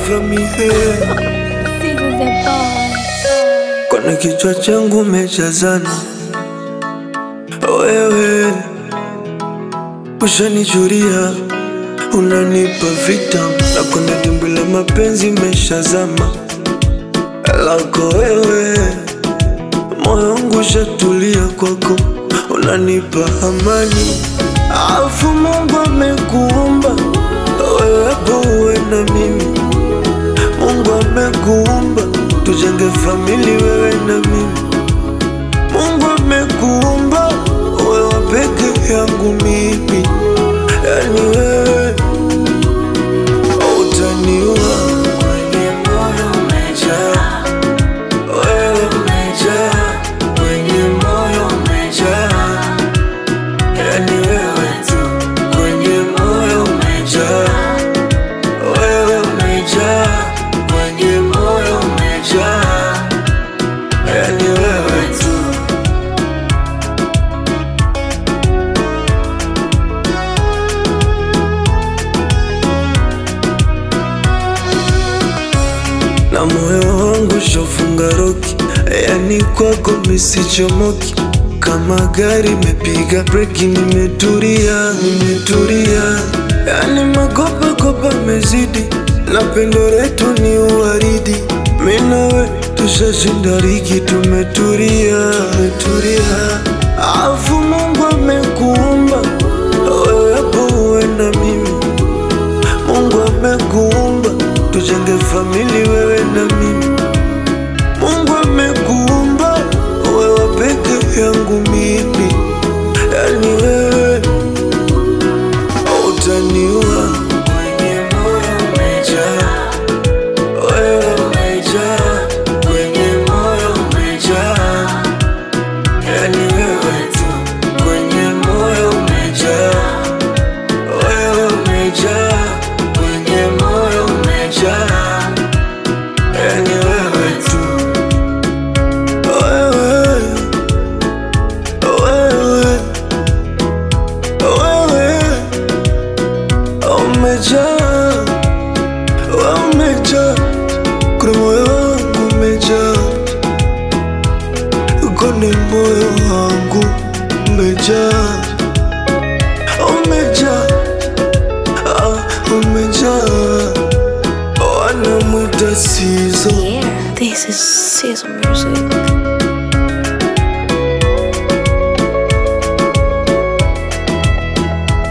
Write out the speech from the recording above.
from me here. Seasons and bars. Kwenye kichwa changu umejazana wewe, ushanichuria unanipa vitam na kwenye dimbwi la mapenzi meshazama lako wewe, moyo wangu ushatulia kwako, unanipa amani, afu Mungu amekuumba wewe hapo uwe na mimi Mungu amekuumba tujenge famili wewe na mimi. Mungu amekuumba wewe peke yangu mimi, yani wewe utaniua kwenye moyo umejaa, wewe umejaa kwenye moyo umejaa, yani wewe tu kwenye moyo umejaa wewe umejaa kwenye moyo umejaa, yani wewe tu. Na moyo wangu shofunga roki, yani kwako misichomoki kama gari mepiga breki, nimetulia, nimetulia, yani makopa kopa mezidi, na pendo letu ni uwaridi, mimi nawe tushashinda ligi, tumetulia, tumetulia, afu Mungu amekuumba wewe hapo uwe na mimi Mungu amekuumba tujenge famili wewe na mimi. Mungu amekuumba wewe peke yangu mimi, yani wewe utaniua kwenye moyo umejaa, wewe umejaa kwenye moyo umejaa, yani wewe tu kwenye moyo umejaa wewe umejaa kwenye moyo umejaa, yani wewe tu, wewe wewe wewe umejaa, wewe umejaa kwenye moyo wangu umejaa, kwenye moyo wangu umejaa, umejaa Ah, umejaa wanamwita sizo Yeah, this is Sizzle Music.